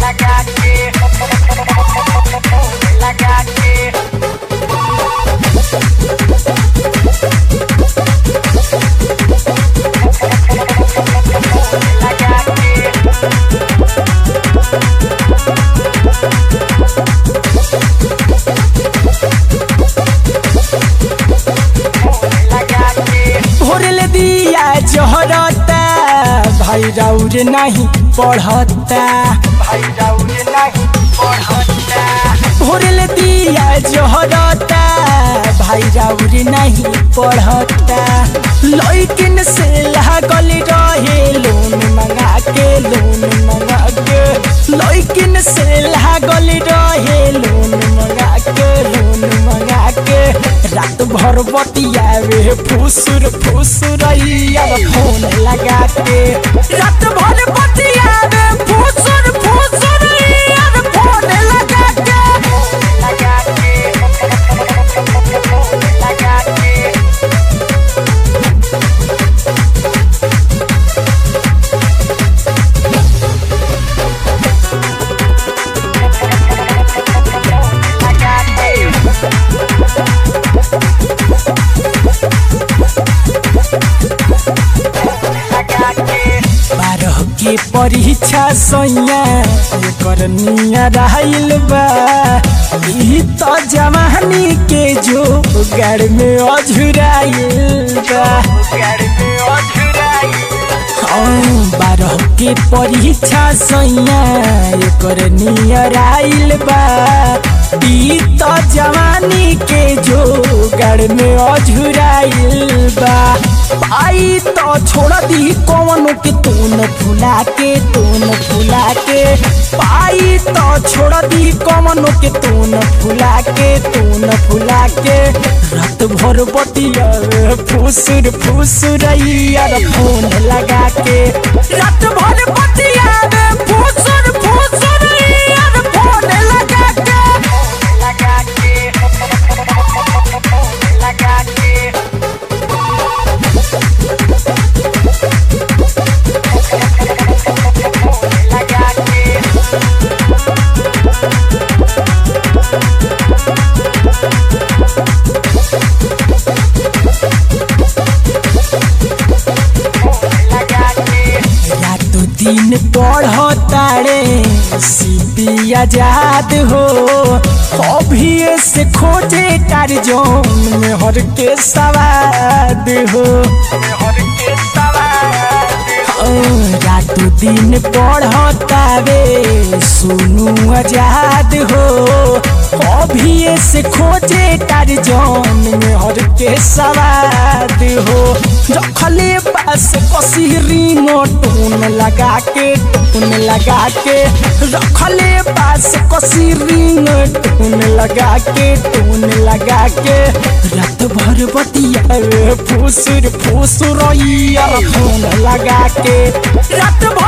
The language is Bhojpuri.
लगा के लगा के लगा के लगा के भोरले दिया जहरता भाई राउर नहीं पढ़ता भाई राउर नहीं पढ़ता भोरले दिया जहरता भाई राउर नहीं पढ़ता लइकिन से लागल रहे लोन मंगा के लोन मंगा के लइकिन से लागल रहे लोन मंगा के लोन मंगा के रात भर बतियावे फुसुर फुसुरैया फोन लगा के रात भर बतियावे फुसुर फुसुरैया फोन लगा के लगा के लगा के लगा के लगा के बारह के परीक्षा सैया एकर निया रहल बा ई तो जवानी के जो गड़ में अझुराइल बा घर में अधुराई हाँ, बारह के परीक्षा सैया एकर नियर आइल बा ई तो जवानी के जो गड़ में अझुराइल बा पाई तो छोड़ दी कौन के तून फुला के तून फुला के पाई तो छोड़ दी कौन के तून फुला के तून फुला के रात भर बतिया फुसुर फुसुरैया फोन लगा के रात भर बतिया फुसुर फुसुरैया फोन लगा के लगा के लगा के लगा के लगा के रातों दिन पढ़तारे सीपी आजाद हो अभी से खोजे टारजोन में हर के सवाद हो हर के सवार रातों दिन पढ़तावे सुनू आजाद हो अभी से खोजे टारजोन में हर के सवाद हो रखले पास कसी रिंगो टून लगा के टून लगा के रखले पास कसी रिंग टून लगा के टून लगा के रात भर बतिया फुसुर फुसुर फोन लगा के रात भर